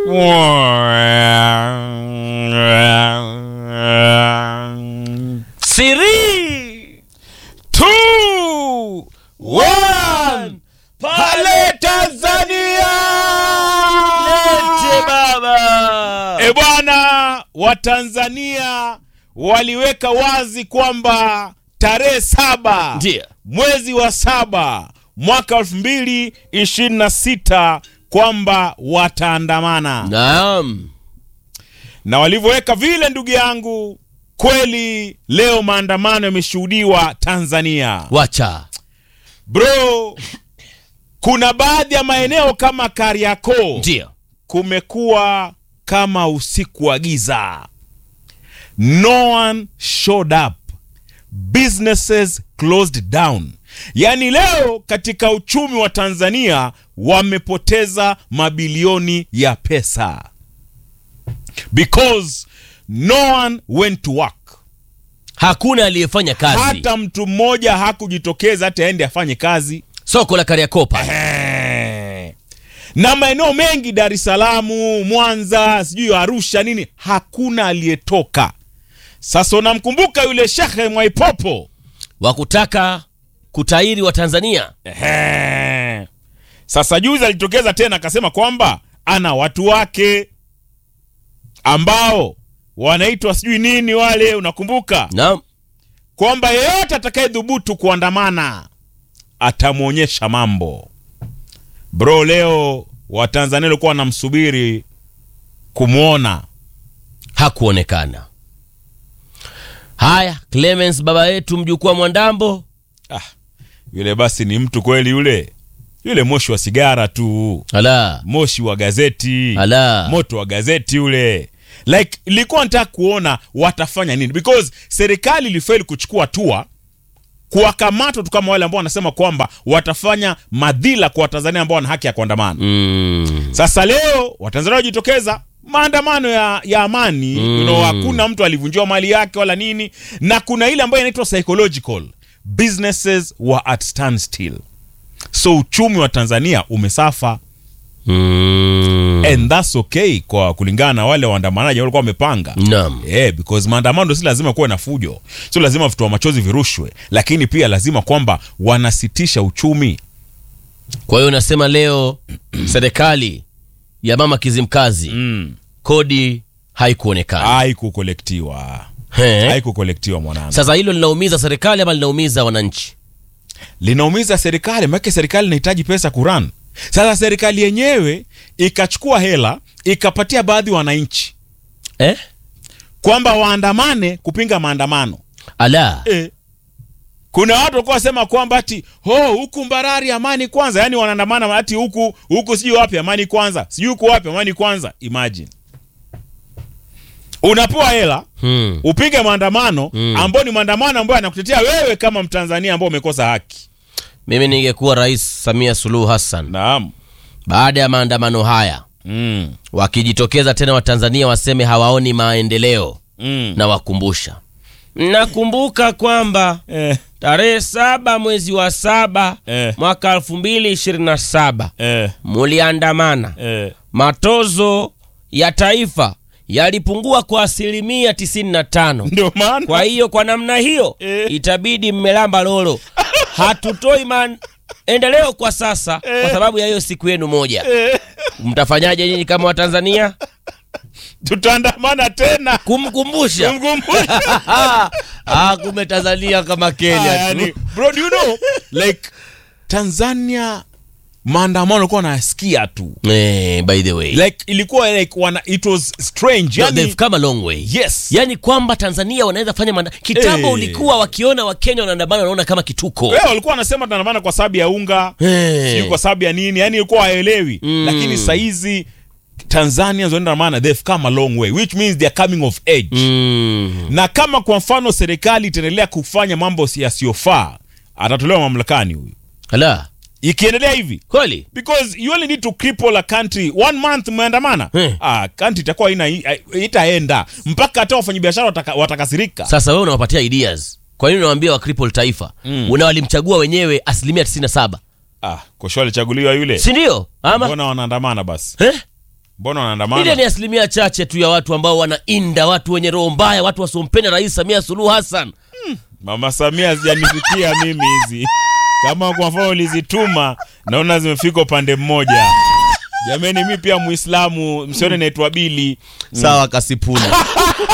Three, two, one. Pale Tanzania. lete baba. E bwana, Watanzania waliweka wazi kwamba tarehe saba Ndiyo. mwezi wa saba mwaka elfu mbili ishirini na sita kwamba wataandamana Naam. na walivyoweka vile, ndugu yangu, kweli leo maandamano yameshuhudiwa Tanzania. Wacha. Bro, kuna baadhi ya maeneo kama Kariakoo Ndio. kumekuwa kama usiku wa giza. No one showed up. Businesses closed down. Yaani leo katika uchumi wa Tanzania wamepoteza mabilioni ya pesa. Because no one went to work. Hakuna aliyefanya kazi. Hata mtu mmoja hakujitokeza hata aende afanye kazi. Soko la Kariakoo pale. Eh. na maeneo mengi Dar es Salaam, Mwanza, sijui Arusha nini, hakuna aliyetoka. Sasa unamkumbuka yule Shekhe Mwaipopo wa kutaka kutairi wa Tanzania. Ehe. Sasa juzi alitokeza tena akasema kwamba ana watu wake ambao wanaitwa sijui nini wale, unakumbuka Naam. kwamba yeyote atakayedhubutu kuandamana atamwonyesha mambo. Bro, leo Watanzania walikuwa wanamsubiri kumwona. Hakuonekana. Haya, Clemens baba yetu mjukuu wa Mwandambo. Ah, yule basi ni mtu kweli yule, yule moshi wa sigara tu, Ala. moshi wa gazeti, Ala. moto wa gazeti yule. Like ilikuwa nataka kuona watafanya nini, because serikali ilifeli kuchukua hatua kuwakamata tu kama wale ambao wanasema kwamba watafanya madhila kwa Watanzania ambao wana haki ya kuandamana. Mm. Sasa leo Watanzania wajitokeza maandamano ya, ya amani Mm. you know, hakuna mtu alivunjiwa mali yake wala nini, na kuna ile ambayo inaitwa psychological businesses were at standstill, so uchumi wa Tanzania umesafa Mm. and that's okay kwa kulingana na wale waandamanaji walikuwa wamepanga Naam. Yeah, because maandamano si lazima kuwe na fujo, sio lazima vitoa machozi virushwe, lakini pia lazima kwamba wanasitisha uchumi. Kwa hiyo unasema leo serikali ya mama Kizimkazi Mm. kodi haikuonekana. Haikukolektiwa, He. haikukolektiwa mwanangu. Sasa hilo linaumiza serikali ama linaumiza wananchi? linaumiza serikali, maana serikali inahitaji pesa kuran. Sasa serikali yenyewe ikachukua hela ikapatia baadhi wananchi Eh? kwamba waandamane kupinga maandamano Ala. e. Kuna watu walikuwa wasema kwamba ati ho huku Mbarari amani kwanza, yani wanaandamana ati huku huku sijui wapi amani kwanza, sijui huku wapi amani kwanza. Imagine unapewa hela Hmm. upige maandamano Mm. ambao ni maandamano ambayo anakutetea wewe kama Mtanzania ambao umekosa haki. Mimi ningekuwa Rais Samia Suluhu Hassan Naam. baada ya maandamano haya Mm. wakijitokeza tena Watanzania waseme hawaoni maendeleo, Mm. na wakumbusha, nakumbuka kwamba Eh. tarehe saba mwezi wa saba Eh. mwaka elfu mbili ishirini na saba Eh, muliandamana, eh, matozo ya taifa yalipungua kwa asilimia tisini na tano. ndio maana Kwa hiyo kwa namna hiyo Eh. itabidi mmelamba lolo. Hatutoi maendeleo kwa sasa kwa sababu ya hiyo siku yenu moja. eh, Mtafanyaje nyinyi kama Watanzania? tutaandamana tena Kumkumbusha kumkumbusha ah, kumbe Tanzania kama Ah, Kenya yani, tu. bro do you know like Tanzania maandamano alikuwa nasikia tu Eh, by the way like ilikuwa like wana, it was strange no, yani, they've come a long way. yes Yaani kwamba Tanzania wanaweza fanya manda... kitambo Eh. ulikuwa wakiona Wakenya wanaandamana wanaona kama kituko. Wewe walikuwa wanasema tunaandamana kwa sababu ya unga Eh. sijui kwa sababu ya nini yani ilikuwa haelewi Mm. lakini saizi Tanzanians wanaandamana they've come a long way which means they are coming of age Mm. na kama kwa mfano serikali itaendelea kufanya mambo yasiyofaa atatolewa mamlakani huyu Ala, ikiendelea hivi kweli? because you only need to cripple a country one month mmeandamana Eh. ah, country itakuwa ina itaenda mpaka hata wafanyabiashara wataka, watakasirika Sasa wewe unawapatia ideas. Kwa nini unawaambia wa cripple taifa? Mm. Una walimchagua wenyewe asilimia 97. ah, koshwa alichaguliwa yule Si ndio? Ama mbona wanaandamana basi eh? mbona ile wanaandamana ni asilimia chache tu ya watu ambao wanainda watu wenye roho mbaya watu wasiompenda rais samia suluhu hassan mama samia zijanifikia mimi hizi kama kwa mfano ulizituma naona zimefika upande mmoja jameni mi pia muislamu msione naitwa bili sawa kasipuli